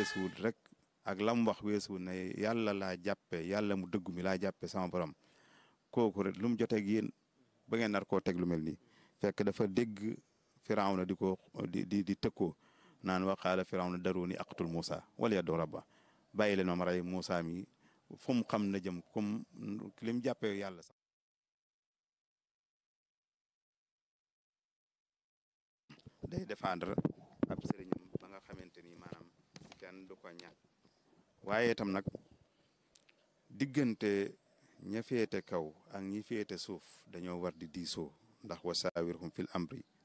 weesuwut rek ak lam wax weesuwut ne yàlla laa jàppe yàlla mu dëggu mi laa jàppe sama borom kooku rek lu mu joteeg yéen ba ngeen nar koo teg lu mel nii fekk dafa dégg firawna di ko di di di tëkkoo naan wa qaala firawna daruni aqtul Moussa wala yaddu rabba bàyyi leen ma rey Moussa mi fu mu xam na jëm comme li mu jàppee yàlla sax day défendre ab sëriñam ba nga xamante ni maanaam kenn du ko ñàkk waaye itam nag diggante ña féete kaw ak ñi féete suuf dañoo war di diisoo ndax wa saawirhum fil amri